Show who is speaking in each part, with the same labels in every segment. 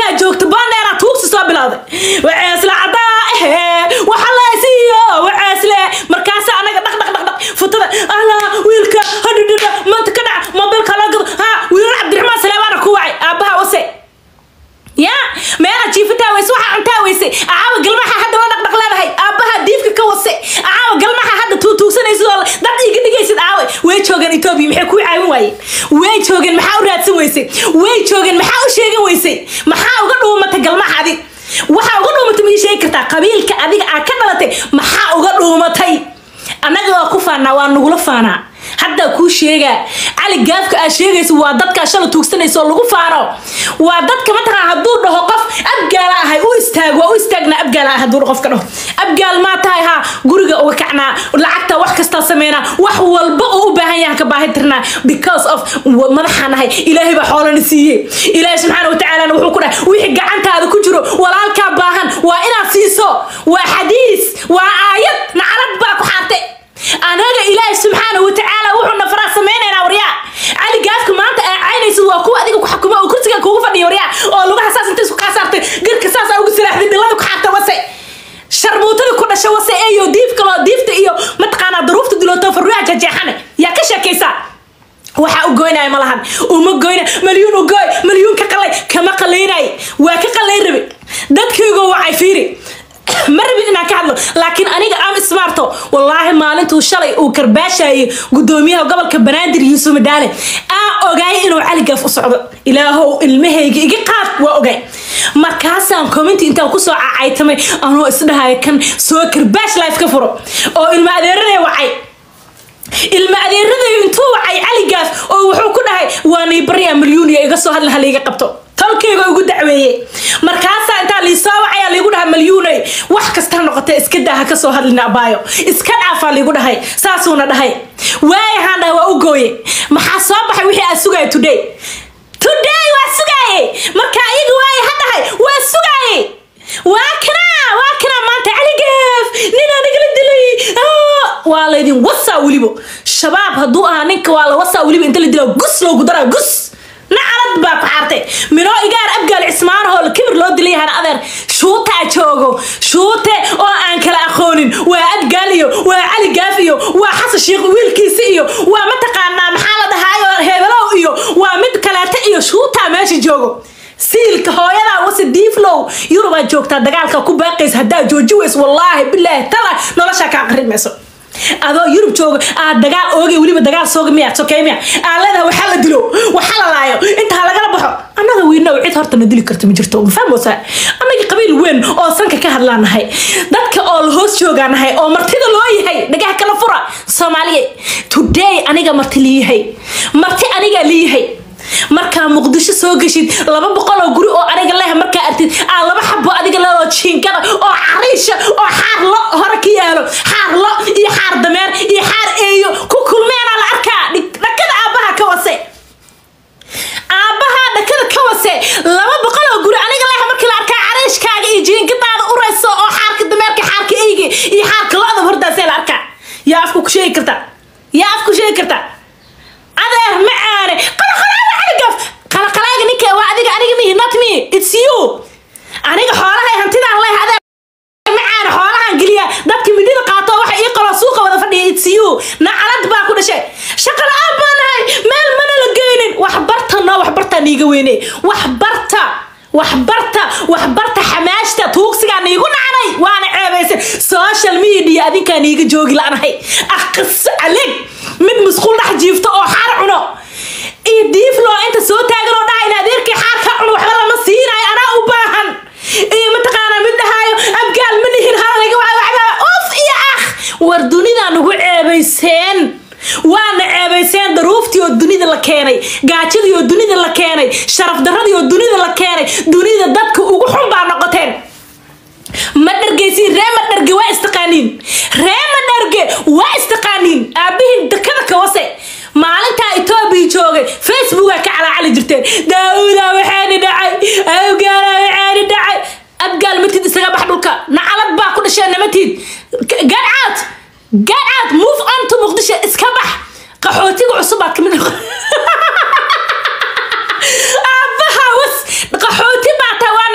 Speaker 1: waxaa joogta boondheera tuugsi soo bilowday waceesle cadaa ehe waxa laysiiyo waceesle markaasa anaga dhaq dhaq dhaq dhaq futada allah wiilka hadhidhidha maanta ka dhac mobilka la gado ha wiilal cabdiraxmaan saleebaana ku wacay aabbaha wase ya meela jiifataa weyse waxaa cuntaa weyse acaawa galmaha hadda la dhaqdhaq leedahay aabbaha diifka ka wase acaawa galmaha hadda tuutuugsanaysid oo dad iga dhigaysid aawe way joogeen etoobiya maxay kuu caawin waayeen way joogeen maxaa u raadsan weysay way joogeen maxaa u sheegan weysay maxaa uga dhuumatay galmaha adig waxaa uga dhuumatay ma ii sheegi kartaa qabiilka adiga aa ka dhalatay maxaa uga dhuumatay annaga waa ku faanaa waa nagula faanaa haddaa kuu sheegaa cali gaafka aad sheegaysa waa dadkaa shala tuugsanaysa oo lagu faano waa dadka mataqaan hadduu dhaho qof abgaala ahay u istaag waa u istaagnaa abgaala ah hadduu qofka dhaho abgaal maa tahay haa guriga uga kacnaa lacagta wax kastaa sameynaa wax walba oo u baahan yahan ka baahi tirnaa because of madaxaan ahay ilaahay baa xoolana siiye ilaahay subxaana watacaalana wuxuu ku dhahay wixii gacantaada ku jiro walaalkaa baahan waa inaad siiso waa xadiis waa aayad nacalad baa ku xaartay anaga ilaahi subxaana watacaala wuxuuna faraa samaynaynaa waryaa cali gaafka maanta aa caynaysid waa kuwa adiga ku xukuma oo kursiga kuugu fadhiya waryaa oo lugaha saas inta isku kaa saartay garka saas aa ugu silaaxday dhilada ku xaarta wase sharmuutada ku dhasha wase eyo diifka loo diifta iyo mataqaanaa duruufta dilooto farruuha jajeexane yaa ka sheekaysaa waxaa u goynaya malahan uma goyna malyuun u gooy malyuun ka qalay kama qalaynay waa ka qalayn rabi dadkaygo wacay fiiri ma rabin inaan ka hadlo laakiin aniga am smarto wallaahi maalintuu shalay uu karbaashayay gudoomiyaha gobolka banaadir yuusuf madaale aan ogaay inuu cali gaaf u socdo ilaahow ilmahayga iga qaad waa ogay markaasaan commenti intaan kusoo cacaytamay anoo isdhahaya kan soo karbaash life ka furo oo ilma adeeranaya wacay ilma adeeraday intuu wacay cali gaaf oo wuxuu ku dhahay waanay baryaa milyuuniya iga soo hadla halaiga qabto tolkayga ugu dacweeye markaasaa intaa liisoo wacayaa liigu dhahay malyuunay wax kasta noqotee iska daa ha ka soo hadlina abaayo iska dhaafaa liigu dhahay saasuuna dhahay waayahaan dhahay waa u gooye maxaa soo baxay wixii aad sugaya today today waa sugaaye marka iyaga waaye ha dhahay waa sugaaye waa kanaa waa kanaa maanta cali gaaf nin anigala dilay waa laydin wasaa weliba shabaab hadduu ahaa ninka waa la wasaa weliba inta la dila gus loogu daraa gus nacalad baa ku xaartay minoo igaar abgaal cismaanahoo kibir loo dilay hana adeer shuutaa joogo shuute oo aan kala aqoonin waa abgaal iyo waa cali gaaf iyo waa xasan sheikh wiilkiisi iyo waa mataqaanaa maxaa la dhahaayo hebelow iyo waa mid kaleeta iyo shuutaa meesha joogo siilka hooyadaa wase diiflow yurubaa joogtaa dagaalka ku baaqaysa haddaa jooji weys wallaahi bilaahi tala noloshaa kaa qarin mayso adoo yurub jooga aad dagaal oogay weliba dagaal sooga miya sokey miya aad leedahay waxaa la dilo waxaa la laayo intaa lagala baxo annaga wiinow cid horta na dili karta ma jirto ma fahmoosaa annaga qabiil weyn oo sanka ka hadlaan nahay dadka oo la hoos joogaa nahay oo martida loo yahay dhagaha kala fura soomaaliya today aniga marti liyahay marti anigaa liyahay markaa muqdisho soo geshid laba boqol oo guri oo aniga leh markaa artid aa laba xabo adiga leedoo jiinkada oo cariisha oo xaar lo hore ka yaalo xaar lo iyo xaar dameer iyo xaar eeyo ku kulmeenaa la arkaa dhakada aabbaha ka wase aabbaha dhakada ka wase laba boqol oo guri aniga leh markii la arkaa cariishkaaga iyo jiinkadaada urayso oo xaarka dameerka xaarka eyga iyo xaarka lo-da hordaasee la arkaa yaa afku ku sheegi karta yaa afku sheegi karta adeer macaane qalaqalaaga caligaf qalaqalaaga ninka waa adiga aniga mihi not me it's you aniga xoolahay hantidaan leh adeer macaane xoolahan geliya dadka midhida qaato waxa ii qalo suuqa wada fadhiya it's you nacalad baa ku dhashay shaqa la-aan baa nahay meel mana la geynin wax barta no wax bartaa niiga weyne wax barta wax barta wax barta xamaashta tuugsigaa niigu nacnay waana ceebaysan social media adinkaa niiga joogi la-nahay aqis calig mid musquul dhex jiifto oo xaar cuno iyo diifloo inta soo taagan oo dhaha in adeerkii xaar ka cuno waxba lama siinayo anaa u baahan iyo mataqaanaa mid dhahaayo abgaal ma nihin halalaga waxba of iyo ah war dunidaa nagu ceebayseen waana ceebayseen daruuftii oo dunida la keenay gaajadii oo dunida la keenay sharaf daradii oo dunida la keenay dunida dadka ugu xun baa noqoteen ma dhargeysiin ree ma dharge waa istaqaaniin ree ma dharge waa istaqaaniin aabihiin dakada kawase maalintaa etoobiya joogay facebooka ka calaacali jirteen daawuda waxaani dhacay awgaala waxaani dhacay abgaal matid isaga bax dhulka nacalad baa ku dhasheen namatid get out get out move on to muqdisho iska bax qaxootiga cusubaad kamid aabbaha was qaxooti baa taa waa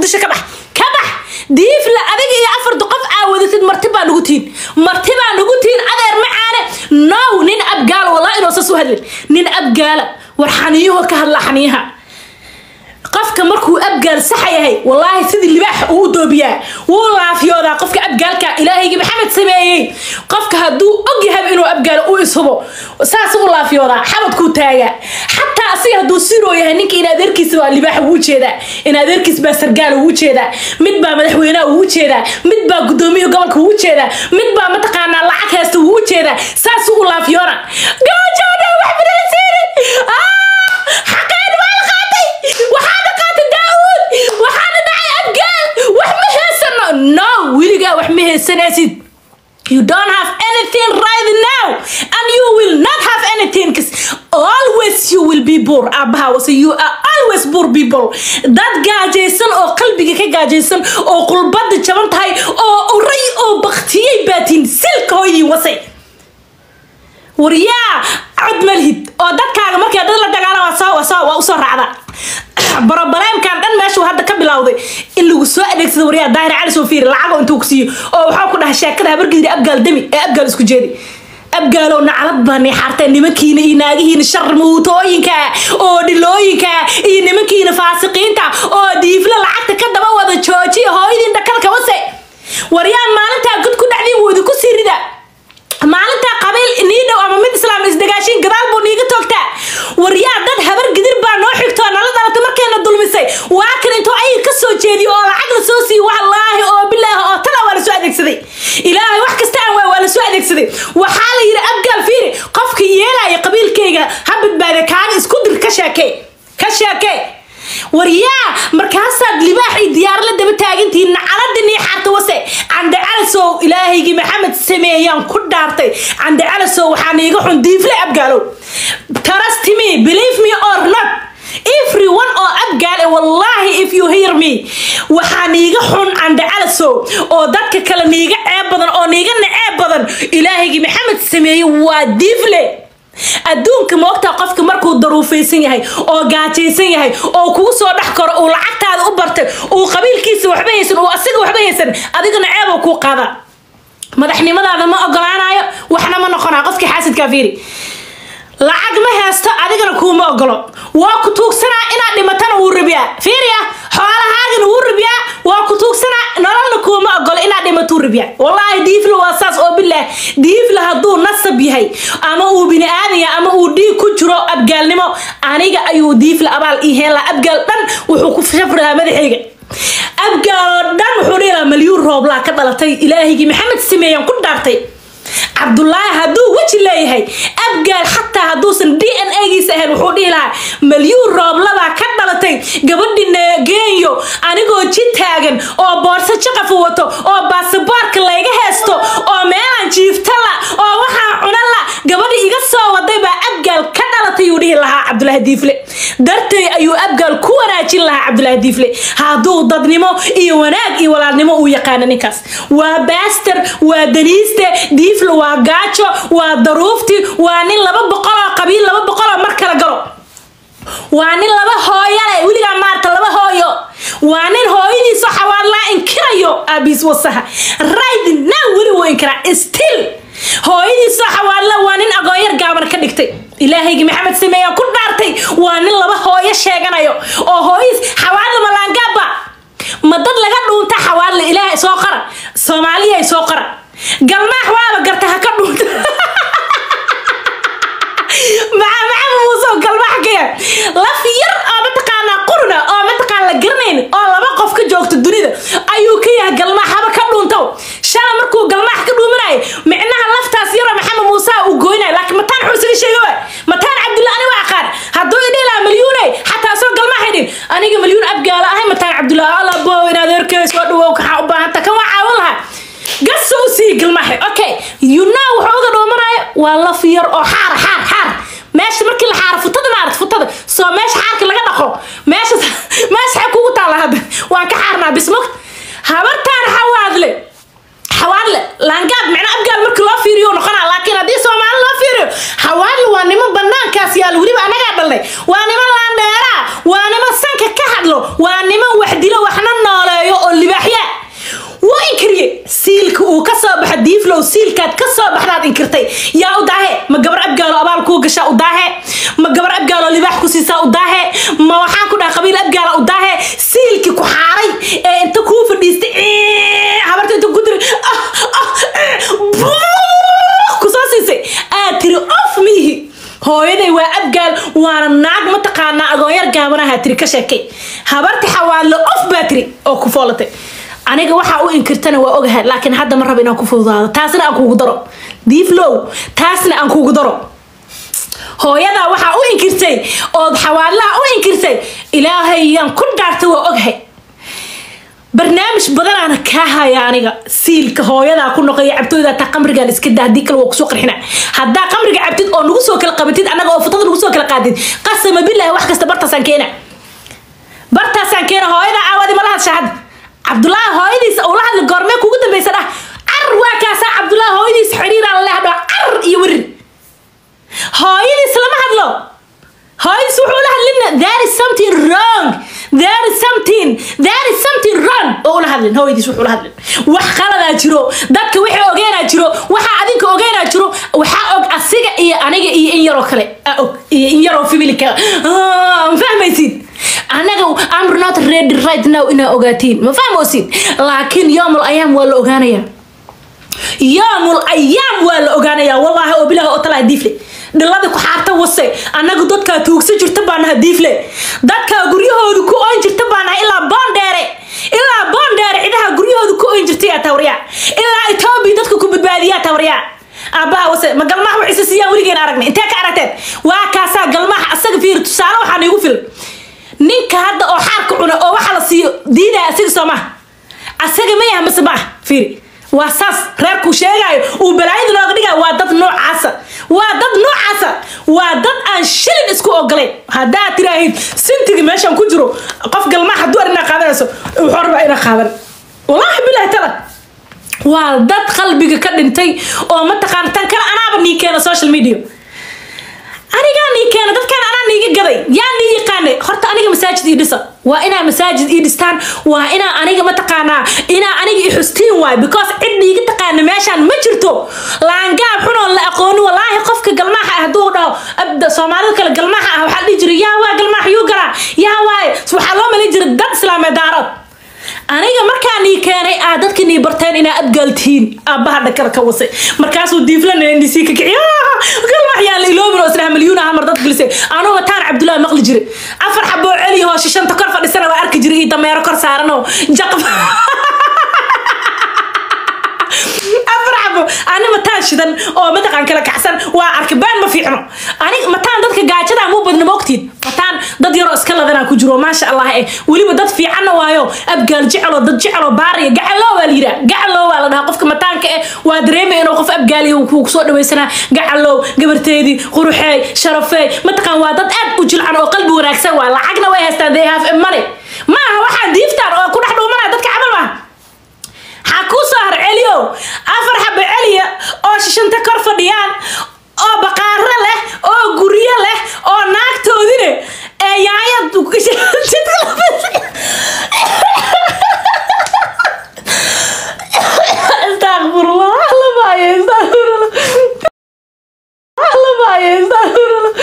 Speaker 1: muqdisho ka bax ka bax diifle adiga iyo afarta qof aa wadatid marti baa nugu tihin marti baa nugu tihin adeer macaane now nin abgaala wallahi inuu sas u hadlin nin abgaala war xaniyuhu ka hadla xaniyaha qofka markuu abgaal saxa yahay wallaahi sidii libaaxa uu doobiyaa wuu laafiyoodaa qofka abgaalka ilaahaygi maxamed sameeyey qofka hadduu og yahay inuu abgaalo u ishubo saas u laafiyoodaa xabadkuu taagaa xataa asiga hadduu siroo yahay ninka in adeerkiisa waa libaaxa ugu jeedaa in adeerkiis baa sargaal ugu jeedaa mid baa madaxweynaha ugu jeedaa mid baa gudoomiya gobolka ugu jeedaa mid baa mataqaanaa lacag heesta ugu jeedaa saas u laafiyoona gaajoona wax midalasiinin xaqeen waa la qaatay waxaana qaatay daawud waxaana dhacay abgaal wax ma heysano no weligaa wax ma heysanaysid You don't have anything right now, and you will not have anything because always you will be poor. Abaha, so you are always poor people. Dad gaajaysan oo qalbiga ka gaajaysan oo qulbada jaban tahay oo uray oo baktiyay baatiin silka hooyin wasay. waryaa cod malhid oo dadkaaga markay dad la dagaalama waa soo waa usoo raacda barobaleemkan dhan meeshuu hadda ka bilowday in lagu soo adeegsado waryaa daahir cali soo fiiri lacago intuu ku siiyo oo waxaa ku dhahay sheekada habargidiri abgaal demi ee abgaal isku jeedi abgaalow naclad baa neexartay nimankiina iyo naagihiina sharmuutooyinka oo dhilooyinka iyo nimankiina faasiqiinta oo diifla lacagta ka daba wada joojiya hooyadiin dhakalka wase waryaa maalintaa god ku dhacdiin wuu idinku sii rida maalintaa qabiil nii dhow ama mid islaam isdagaashin gadaal buu niiga toogtaa waryaa dad habar gidir baa noo xigto nala dhalatay markayna dulmisay waa kan intuu ayir ka soo jeediyo oo lacag la soo siiyo wallaahi oo bilaahi oo tana waa la soo adeegsaday ilaahay wax kasta aan waa waa la soo adeegsaday waxaa la yidhi abgaal fiiri qofka yeelaya qabiilkayga ha badbaada kaaga isku dir ka sheekee ka sheekee waryaa markaasaad libaax iyo diyaar la daba taagantihiin nacalada nii xaarta wase cande calasow ilaahaygii maxamed sameeyaan ku dhaartay cande calasow waxaa niiga xun diifle abgaalow trust me believe me or not everyone oo abgaal wallahi if you hear me waxaa niiga xun cande calasow oo dadka kale niiga ceeb badan oo niiga naceeb badan ilaahaygii maxamed sameeyey waa diifle adduunka moogtaa qofka markuu daruufaysan yahay oo gaajaysan yahay oo kugu soo dhex karo uu lacagtaada u bartay uu qabiilkiisa waxba haysan uu asiga waxba haysan adigana ceeboo kuu qaada madaxnimadaada ma ogolaanayo waxna ma noqonaa qofkii xaasidkaa fiiri lacag ma haysto adigana kuuma ogolo waa ku tuugsanaa inaad dhimatana wuu rabiyaa fiiriya xoolahaagana wuu rabiyaa waa ku tuugsanaa nololna kuuma ogolo inaad dhimatuu rabiyaa wallaahi diifla waa saas oo bilaah diifla hadduu nasab yahay ama uu bini aadaya ama uu dhiig ku jiro abgaalnimo aniga ayuu diifla abaal ii heen laha abgaal dhan wuxuu ku shafrahaa madaxayga abgaal oo dhan wuxuu dhihi lahaa malyuun rooblaa ka dhalatay ilaahigii maxamed sameeyaan ku dhaartay cabdulaahi hadduu weji leeyahay abgaal xataa hadduusan d n a giisa ahayn wuxuu dhihi lahaa malyuun rooblabaa ka dhalatay gabadhi geeyo anigoo ji taagan oo boorso jaqafa wato oo baasaboorka layga heesto oo meelaan jiifta la oo waxaa cuna la gabadhi iga soo waday baa abgaal ka dhalatay uu dhihi lahaa cabdulaahi diifle dartay ayuu abgaal ku wanaajin lahaa cabdulaahi diifle hadduu dadnimo iyo wanaag iyo walaalnimo uu yaqaano ninkaas waa baaster waa daniiste diifle waa gaajo waa daruufti waa nin laba boqoloo qabiil laba boqoloo mar kala galo waa nin laba hooyo leh weligaa maarta laba hooyo waa nin hooyadiiso xawaadlaa inkirayo aabiis wasaha right now weli wuu inkiraa still hooyadiiso xawaadla waa nin agoonyar gaaban ka dhigtay ilaahaygi maxamed sameeya ku dhaartay waa nin laba hooyo sheeganayo oo hooyis xawaadla malaangaaba ma dad laga dhuunta xawaadla ilaahay soo qara soomaaliya soo qara galmaax waaba garta ha ka dhuunta maxaa maxamed muuse galmaax kaya laf yar oo mataqaanaa qurna oo mataqaan la garanayn oo laba qof ka joogta dunida ayuu ka yahay galmaax haba ka dhuuntow shala markuu galmaax ka dhuumanaya micnaha laftaas yaroo maxamed muuse uu gooynaya laakiin mataan wuxuu isaga sheegay waa mataan cabdulla ani waa aqaan hadduu idhihi lahaa malyuune xataa soo galmaax idhin aniga malyuun abgaala ahay mataan cabdulla alla bow inaad erkay soo dhawow kaxaa u baahanta kan waa caawin lahaa gaso u sii galmaaxe okay you know wuxuu uga dhoomanaayo waa laf yar oo xaar xaar xaar meesha markii la xaaro futada maarad futada soo meesha xaarka laga dhaqo meesha meesha xay kugu taalla hadda waan ka xaarnaa bismog habartaan xawaadle xawaadle laangaab micna abgaal markii loo fiiriyo noqonaa laakiin haddii soomaali loo fiiriyo xawaadle waa niman banaankaas yaal weliba anagaa dhalnay waa niman laandheeraa waa niman sanka ka hadlo waa niman wax dilo waxna nool diiflow siilkaad ka soo baxdaad inkirtay yaa u daahe ma gabar abgaalo abaal kuu gashaa u daahe ma gabar abgaalo libaax ku siisaa u daahe ma waxaan ku dhaha qabiil abgaala u daahe siilkii ku xaaray ee inta kuu fadhiistay habarta inta ku diri kusoo siisay aad tiri of miihi hooyaday waa abgaal waana naag mataqaanaa agoonyar gaabanaha tiri ka sheekay habarti xawaadle of baa tiri oo ku foolatay aniga waxaa u inkirtana waa ogahay laakiin hadda ma raba inaan ku fududaado taasna aan kuugu daro diiflow taasna aan kuugu daro hooyadaa waxaa u inkirtay ood xawaadlaha u inkirtay ilaahayaan ku dhaartay waa ogahay barnaamij badanaana kaa haya aniga siilka hooyadaa ku noqoya cabtooyda taa qamrigaan iska daa haddii kale waa kusoo qarxina haddaa qamriga cabtid oo nagu soo kala qabatid annaga oo futada nagu soo kala qaadid qasama billahi wax kasta bartaasaan keena bartaasaan keena hooyadaa aawadi ma la hadsha hadda cabdullaahi hooyadiisa uu la hadli goormee kugu dambaysa dhah car waa kaasaa cabdullaahi hooyadiisa xidhiiraan la lehdho car iyo werir hooyadiis lama hadlo hooyadiis wuxuu la hadlina there is something wrong there is something there is something wrong oo ula hadlin hooyadiis wuxuu la hadlin wax qaladaa jiro dadka wixii ogeenaa jiro waxaa adinka ogeenaa jiro waxaa og asiga iyo aniga iyo in yaroo kale aa og iyo in yaroo family kale ma fahmaysid anaga I'm not ready right now inaa ogaatiin ma fahmoosid laakiin yoomul ayaam waa la ogaanayaa yoomul ayaam waa la ogaanayaa wallaahi oo bilaah oo talaa diifle dhilada ku xaarta wase annagu dadkaa tuugsan jirta baa naha diifle dadkaa guryahoodu ku oyn jirta baa naha ilaa boondheere ilaa boondheere cidaha guryahoodu ku oyn jirtay tawriya ilaa etoobiya dadka ku badbaadiyaa tawriya aabbaha wase ma galmaha waxayse siiyaan weligeen aragnay intee ka aragteen waa kaasaa galmaha asaga fiiri tusaale waxaa niigu filan ninka hadda oo xaarka cuna oo waxa la siiyo diidaya asiga soo maha asaga ma yaha mase maaha fiiri waa saas reerkuu sheegaayo uu balaayada looga dhigayo waa dad noocaasa waa dad noocaasa waa dad aan shilin isku ogolayn haddaad tiraahid sintiga meeshaan ku jiro qof galmaa hadduu ar inaa qaadanayso wuxuu rabaa inaa qaadan wallaahi bilahi tala waa dad qalbiga ka dhintay oo mataqaana tan kale anaaba nii keena social media anigaa nii keena dadkaan anaa niiga gaday yaa nii yaqaanay horta aniga masaajid ii dhisa waa inaa masaajid ii dhistaan waa inaa aniga mataqaanaa inaa aniga i xustiin waay because cid niiga taqaana meeshaan ma jirto laangaab xunoon la aqooni walaahi qofka galmaaxa ah hadduu dhaho abda soomaalida kale galmaaxa ah waxaa dhihi jiray yaa waa galmaax yuu galaa yaa waaye waxaa loo malin jiray dad islaameed daarood aniga markaa nii keenay aa dadkii nii barteen inaa abgaaltihiin aabbaha dhakada ka wasay markaasuu diiflana ndc ka kici galmax yaa la iloobin oo islaha milyuun aha mar dad gelisay anuu wataan cabdullaahi maqli jire afar xaboo celiya hoo shishanta kor fadhisana waa arki jiray iyo dameero kor saaran oo jaqab afar xabo ani mataan shidan oo mataqaan kala kacsan waa arki been ma fiicno ani mataan dadka gaajada muu badna moogtiin mataan dad yaroo iska ladanaa ku jiro maasha allah eh weliba dad fiicanna waayo abgaal jecelo dad jecelo baariya gacalo waa la yiraa gacalo waa la dhahaa qofka mataanka eh waa dareemaya inuu qof abgaaliya kuu soo dhawaysanaa gacalow gabarteedii quruxeey sharafeey mataqaan waa dad aad u jilcan oo qalbi wanaagsan waa lacagna way haystaan they have money maaha waxaa diiftaan oo ku dhex dhuumanaya dadka camal maaha waxaa kuu soo har celiyo afar xabo celiya oo shishanta kor fadhiyaan oo baqaaro leh oo guryo leh oo naagtoodine ee yaayad astaqfirullah la maayo astaqfirullah la maayo astaqfirullah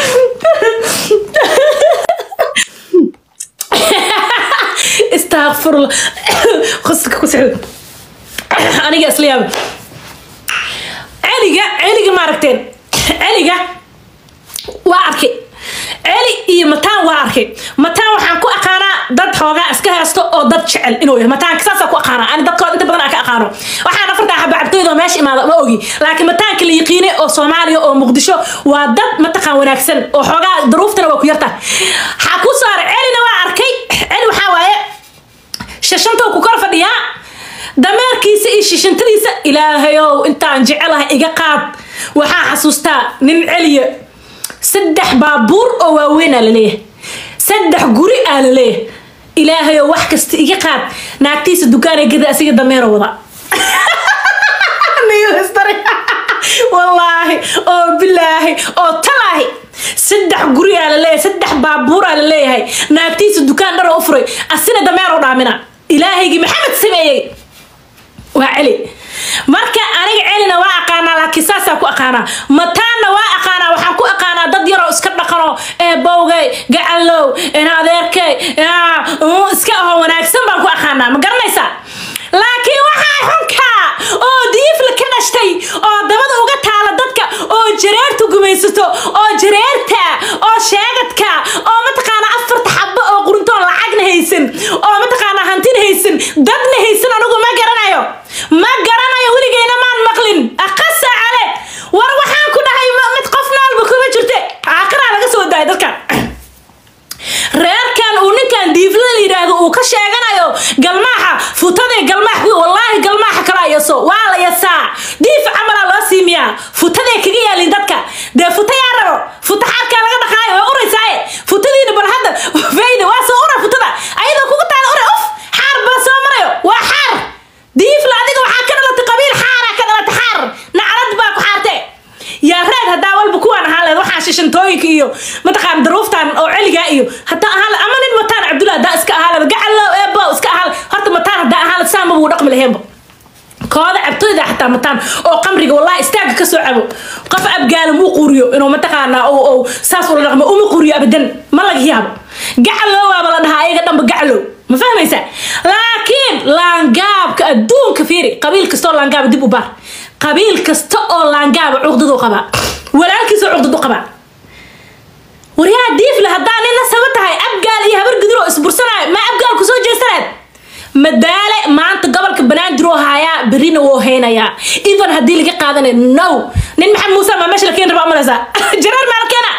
Speaker 1: astaqfirullah qoska ku socdo aniga isla yaaba celiga celiga maaragteen celiga waa arkay celi iyo mataan waa arkay mataan waxaan ku aqaanaa dad xoogaa iska haysto oo dad jecel inuu yahay mataanka saasaan ku aqaanaa ani dadkood inta badan aan ka aqaano waxaan afartaa xaba cabtooyda oo meesha imaada ma ogi laakiin mataanka la yaqiinay oo soomaaliya oo muqdisho waa dad mataqaan wanaagsan oo xoogaa daruuftana waa ku yarta waxaa ku saaray celina waa arkay celi waxaa waaye shashantoo ku kor fadhiyaa dameerkiisa iyo shishintadiisa ilaahayow intaan jecelahay iga qaad waxaa xasuustaa nin celiya saddex baabuur oo waaweyn aa laleeyahay saddex guri aa laleeyahay ilaahayow wax kasta iga qaad naagtiisa dukaanay gada asiga dameero wada wallaahi oo bilaahi oo talaahi saddex guri aa laleeyahay saddex baabuur aa laleeyahay naagtiisa dukaan dharo u furay asina dameero dhaamina ilaahaygii maxamed sameeyey waa celi marka aniga celina waa aqaanaa laakiin saasaa ku aqaanaa mataanna waa aqaanaa waxaan ku aqaanaa dad yaroo iska dhaqano ee bowgay gacalow adeerkay iska aho wanaagsan baan ku aqaanaa ma garanaysaa laakiin waxaa xunka oo diifla ka dhashtay oo dabada uga taala dadka oo jareerta gumaysato oo jareerta oo sheegadka oo mataqaana afarta xabo oo quruntoon lacagna haysan oo mataqaana hantina haysan dadna haysan anigu ma garanayo ma garanayo weligeyna maan maqlin aqasa cale war waxaan ku dhahay mid qof naalba kuma jirte aaqiraa laga soo daayay dadkan reerkan uu ninkan diifla la yidhaahdo uu ka sheeganayo galmaaxa futadee galmaax wallaahi galmaaxa kala yaso waa la yasaa diif camalaa loo siimiyaa futadee kaga yaalin dadka dee futa yaa rabo futa xaarkaa laga dhaqaayo waa uraysaaye futadiina bal hadda fayda waa soo ura futada ayadoo kugu taala ura uf xaar baa soo marayo waa xaar diifla adiga waxaa ka dhalatay qabiil xaaraa ka dhalatay xaar nacrad baa ku xaarte yaa reed haddaa walba kuwaan ahaan leed waxaa shishantooyinka iyo mataqaan daruuftan oo celigaa iyo hadaa ahaan ama nin mataan cabdulla hadaa iska ahaa leba gacalo eebo iska ahaa horta mataan hadaa ahaan saa mabuu dhaqmi laheenba kooda cabtooyda xataa mataan oo qamriga wallahi istaaga kasoo cabo qof abgaala muu quriyo inuu mataqaanaa oo saas ula dhaqmo uma quriyo abadan ma laga yaabo gacalo waaba la dhahaa ayaga dhanba gacalo ma fahmaysaa laakiin laangaabka adduunka fiiri qabiil kastoo laangaaba dib u baar qabiil kasta oo laangaaba cuqdadu qabaa walaalkiisa cuqdadu qabaa waryaa diifle haddaa nina saba tahay abgaal iyo habar guduro isbursanayo ma abgaal kusoo jeestanaad madaale maanta gobolka banaadir oo haayaa berina woo haynayaa even haddii laga qaadanayo no nin maxamed muuse maa meesha la keeni rabaa umalaysaa jareer maa la keena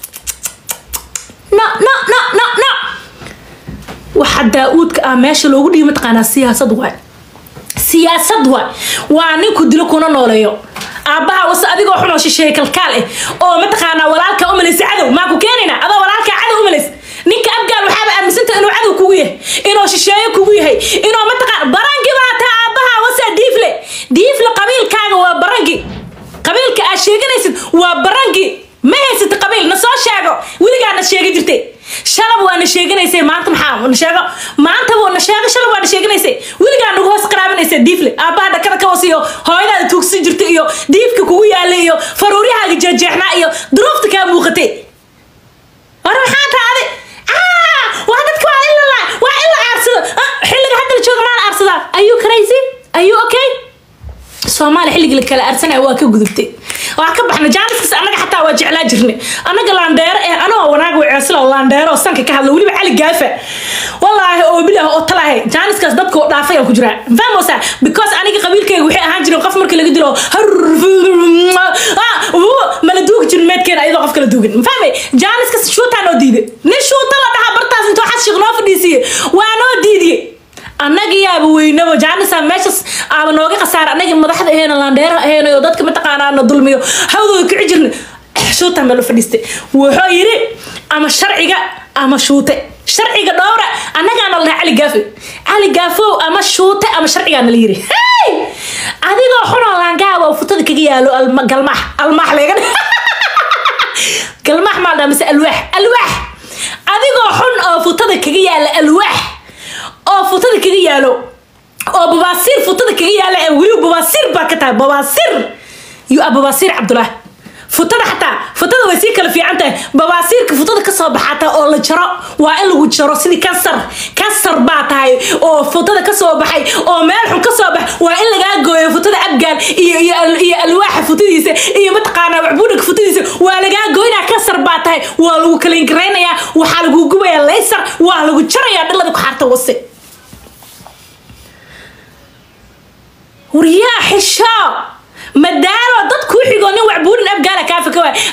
Speaker 1: no no no no no waxa daa-uudka ah meesha loogu dhiibi mataqaanaa siyaasad waay siyaasad waay waa ninku dilo kuna nooleeyo aabbaha wase adigoo xunoo shisheeye kalkaal eh oo mataqaanaa walaalka umalaysa cadow maa ku keenayna adoo walaalkaa cadow umalays ninka abgaal waxaaba aaminsanta inuu cadow kugu yahay inuu shisheeye kugu yahay inuu mataqaan barangi baa taa aabbaha wase diifle diifle qabiilkaaga waa barangi qabiilka aad sheeganaysid waa barangi ma haysata qabiil na soo sheego weligaa na sheegi jirtay shalab waa na sheeganaysay maanta maxaa na sheego maanta waa na sheego shalab waa na sheeganaysay weligaa nagu hoos qaraabanaysay diifle aabbaha dhakada ka wasiyo hooyadaada tuugsan jirta iyo diifka kugu yaalay iyo faruuryahaaga jeexjeexnaa iyo duruufta kaa muuqatay war maxaa taade waa dadka waa in la waa in la aarsado xilliga hadda la jooga maa la aarsadaa are you crazy are you okay soomaaliya xilligii la kala aarsanaya waa ka gudubtay waa ka baxna jaaniskaas annaga xataa waa jeclaa jirnay annaga laandheero eh anagoo wanaag weceesla laandheero oo sanka ka hadla weliba cali gaafa wallaahi oo bilah oo talaahay jaaniskaas dadka oo dhaafay aan ku jiraa fahmosa because aniga qabiilkayga waxay ahaan jireen qof marka laga dilo mala duugi jirin meedkeena ayadoo qof kala duugin fahmay jaaniskaas shuutaa noo diiday nin shuuta la dhahaa bartaas intuu xas sheekh noo fadhiisiye waa noo diidiyey annaga yaaba weynaba jaanisa meeshas aaba nooga khasaara annaga madaxda aheena laandheera aheena oo dadka mataqaanaa na dulmiyo hawdooda kici jirna shuuta meel fadhiistay wuxuu yidhi ama sharciga ama shuute sharciga dhowra annagaana la dhaha cali gaafe cali gaafow ama shuute ama sharcigaana la yiri adigoo xunoo laangaaba oo futada kaga yaalo galmaax almaax leega galmaax maa dhaa mise alwaax alwaax adigoo xun oo futada kaga yaala alwaax oo futada kaga yaalo oo babaasiir futada kaga yaala ee weliba babaasiir baa ka tahay babaasiir yu a babaasiir cabdullah futada xataa futada way sii kala fiican tahay babaasiirka futada kasoo baxata oo la jaro waa in lagu jaro sidii kansar kansar baa tahay oo futada kasoo baxay oo meel xun kasoo bax waa in lagaa gooyo futada abgaal iyo iyo alwaaxa futadiisa iyo mataqaanaa waxbuudhaka futadiisa waa lagaa gooynaa kansar baa tahay waa lagu kaliingaraynayaa waxaa lagu gubayaa laysar waa lagu jarayaa dhalada ku xaarta wase waryaa xishaa madaalo dad kuu xigoo nin waxbuudhin abgaala kaafa ka waay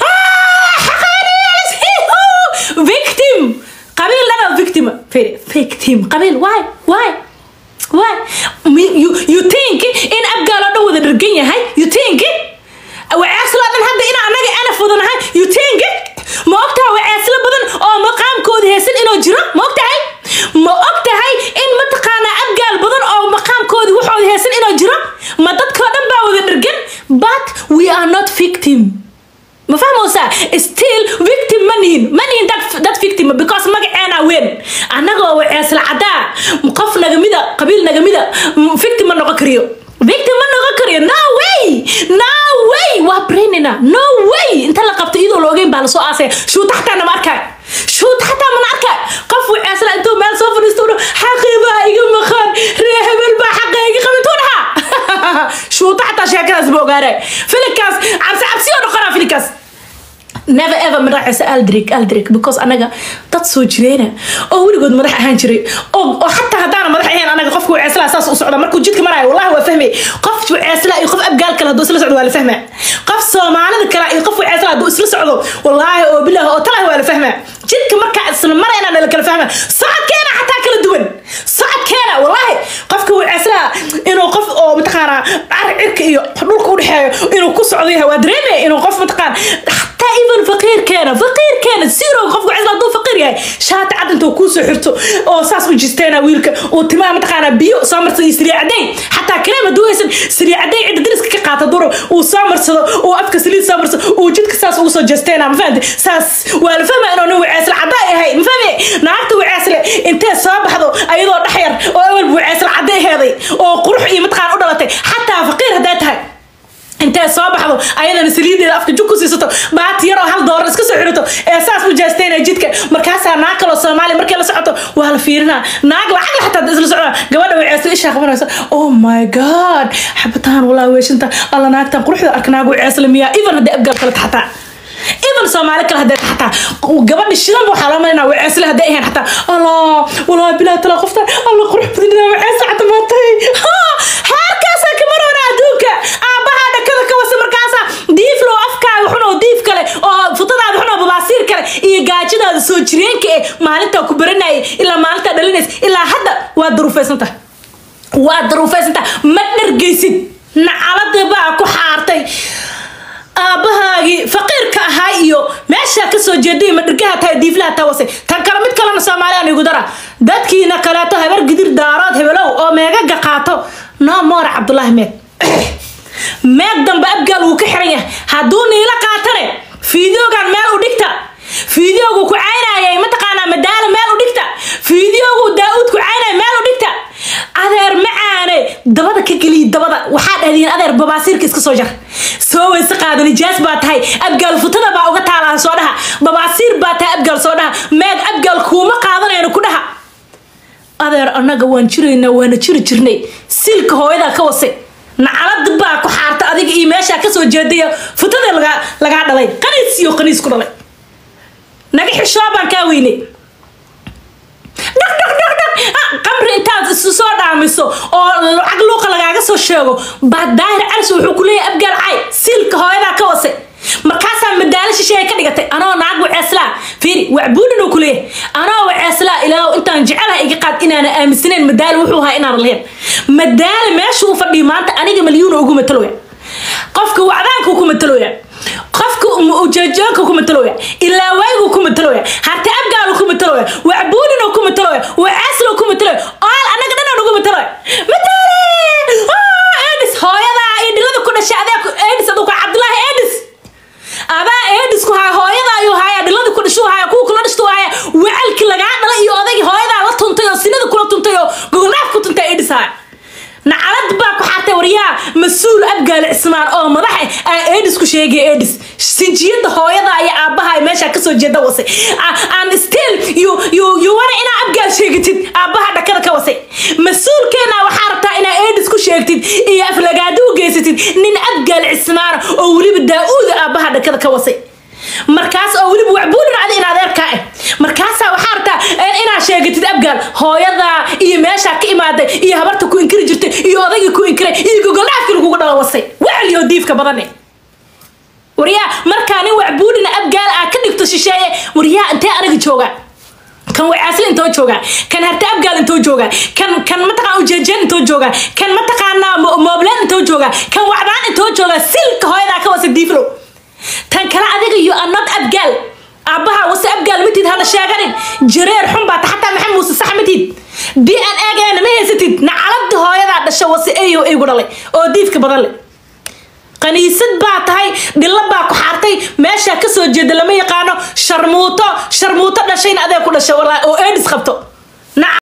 Speaker 1: victim qabiil dhana victim victim qabiil why why why you, you think in abgaal oo dhan wada dhargan yahay you think waceeslo dhan hadda in anaga ana fudanahay you think ma ogtahay waceeslo badan oo maqaamkooda heesan inuu jiro ma ogtahay ma ogtahay in mataqaanaa abgaal badan oo maqaamkooda waxooda heesan inuu jiro ma dadkoo dhan baa wada dhargan but we are not victim ma fahmoosaa still victim ma nihin ma nihin dad, dad victim because magaceena weyn annagoo waceesla cadaa qof nagamida qabiil nagamida victim ma noqon kariyo victim ma noqon la koriyo no way no way waa brainina no way inta la qabto iyadoo la ogeyn baa lasoo aasaya shuuta xataa nama arkaa shuuta xataa mana arkaa qof wiceesla intuu meel soo fadhiisto udho xaqibaa iga maqan ree hebel baa xaqa iga qabituu dhaha shuuta xataa sheekadaas ba ogaanay filinkaas cabsi cabsi oo noqonaa filinkaas never ever madaxaysa aldrik aldrik because anaga dad soo jireena oo weligood madax ahaan jiray oo oo xataa haddaana madax ahayn anaga qofka weceeslaa saas u socda markuu jidka maraayo wallahi waa fahmay qof weceeslaa iyo qof abgaal kale hadduu isla socdo waa la fahmaa qof soomaalida kale iyo qof weceeslaa hadduu isla socdo wallaahi oo bilaah oo talahi waa la fahmaa jidka markaa isla marayna la kala fahmaa socodkeena xataa kala duwan socodkeena wallaahi qofka weceeslaa inuu qof oo mataqaanaa cari cirka iyo dhulka udhexeeyo inuu ku socdo yahay waa dareemaya inuu qof mataqaan xataa even faqiirkeena faqiirkeena zero qofka weceesla hadduu faqiir yahay shaati cad intuu kuusoo xirto oo saas u jisteena wiilka uu timaha mataqaanaa biyo soo marsado iyo siriya cadeyn xataa kareem hadduu haysan siriya cadeyn cidda dariska ka qaata duro uu soo marsado uu afka saliid soo marsado uu jidka saas ugu soo jeesteena ma fahamte saas waa la fahmaa inuu nin weceesla caddaa yahay ma fahme naagta weceesle intee soo baxdo ayadoo dhex yar oo awalba weceesla cadday heeday oo qurux iyo mataqaan u dhalatay xataa faqiir hadday tahay intee soo baxdo ayadana saliideeda afka jug ku siisato baati yar oo hal doolar iska soo xirato ee saas u jeestayna jidka markaasaa naag kaloo soomaaliya markay la socoto waa la fiirinaa naag lacag la xataa isla socdaa gabadha weceesto ishaa qabanaysa oh my god xabataan walaa weeshinta alla naagtan quruxda arka naag weceesla miyaa even hadday abgaab kale taxataa even soomaali kale hadday taxataa gabadha shidanba waxaa loo malinaa weceesle hadday ahayn xataa allah walaa bilaa tala qoftan alla qurux badinaa weceesle xata maatay heerkaasaa ka maroona adduunka aabbahaa dhakada ka wasa markaasaa diiflow afkaaga xunoo diif kale oo futadaada xunoo babaasiir kale iyo gaajadaada soo jireenka eh maalintaa ku baranayay ilaa maalintaa dhalinaysa ilaa hadda waa daruufaysantaha waa daruufaysantaha ma dhargaysid nacalada baa ku xaartay aabbahaagii faqiirka ahaa iyo meeshaa kasoo jeeday madhirgaha tahay diiflaha tawasay tan kale mid kalena soomaaliyan igu dara dadkiina kaleeto habar gidir daarood hebelow oo meegaga qaato no more cabdulaahi meeg meeg dambe abgaal wuu ka xiran yahay hadduu niila qaatane fiideogan meel u dhigta fiideogu ku caynayay mataqaanaa madaala meel u dhigta fiideogu daa-uud ku caynaya meel u dhigta adeer macaane dabada ka geliya dabada waxaa dhahdiin adeer babaasiirka iska soo jar soo weyse qaada nijaas baa tahay abgaal futada baa uga taalaa soo dhaha babaasiir baa tahay abgaal soo dhaha meeg abgaal kuuma qaadanayno ku dhaha adeer annaga waan jiraynaa waana jiri jirnay silka hooyadaa ka wasay nacalad baa ku xaarta adiga iyo meeshaa kasoo jeedaya futada lagaa lagaa dhalay qaniis iyo qaniis ku dhalay naga xishoo baan kaa weynay dhaq dhaq dhaq dhaq qamri intaad isu soo dhaamiso oo lacag luuqa lagaaga soo sheego baa daahir calis wuxuu ku leeyahay abgaal cay silka hooyadaa ka wasay markaasaa madaalo shisheeye ka dhigatay anoo naag waceeslaa fiiri wacbuulin uu ku leeyahay anoo waceeslaa ilaa intaan jecelaha iga qaad inaana aaminsanayn madaalo wuxuu ahaa inaan lahayn madaalo meesha uu fadhiyo maanta aniga malyuuna ugu mataloya qofka wacdaanka ku mataloya qofka ujeejoonka ku mataloya ilaa waygu ku mataloya harte abgaalu ku mataloya wacbuulinu ku mataloya waceeslo ku mataloya oal anaga dhanaan ugu mataloya mataale edis hooyadaa iyo dhilada ku dhashay adee edis aduu ka cabdulaahi edis adaa edis ku haya hooyada ayuu haya dhilada ku dhashuu haya kuwa kula dhashtuu haya wacalki lagaa dhalay iyo odaygi hooyadaa la tuntay oo sinada kula tuntay oo gogoldhaaf ku tuntay edis haya nacalad baa ku xaartay waryaa mas-uul abgaal cismaan oo madax ah edis ku sheegay edis sinjiyada hooyada iyo aabbaha meesha kasoo jeeda wasay aan still you you you wana inaa abgaal sheegatid aabbaha dhakada ka wasay mas-uulkeena waxaa rabtaa inaa edis ku sheegtid iyo aflagaado u geysatid nin abgaal cismaana oo weliba daa-uuda aabbaha dhakada ka wasay markaas oo weliba wacbuulin adi in adeerkaa ah markaasaa waxaa rabtaa inaad sheegatid abgaal hooyadaa iyo meeshaa ka imaaday iyo habarta ku inkiri jirtay iyo odaygii ku inkiray iyo gogoldhaafkii lagugu dhalawasay wacliyo diifka badane waryaa markaa nin wacbuulina abgaal aa ka dhigto shisheeye waryaa intee aniga jooga kan wacaasle intoo jooga kan harte abgaal intoo jooga kan kan mataqaan ujeejeen intoo jooga kan mataqaanaa moobleen intoo jooga kan wacdaan intoo jooga silka hooyadaa ka wasa diiflow tan kale adiga iyo anod abgaal aabbaha wase abgaal matid hana sheeganin jareer xun baa xataa maxamed muuse sax matid d n egeena ma haysatid nacalada hooyadaa dhasha wase eyo igu dhalay oo diifka badan leh qaniisad baa tahay dhilla baa ku xaartay meeshaa kasoo jeeda lama yaqaano sharmuuto sharmuuto dhashayna adee ku dhasha walaa oo edis qabto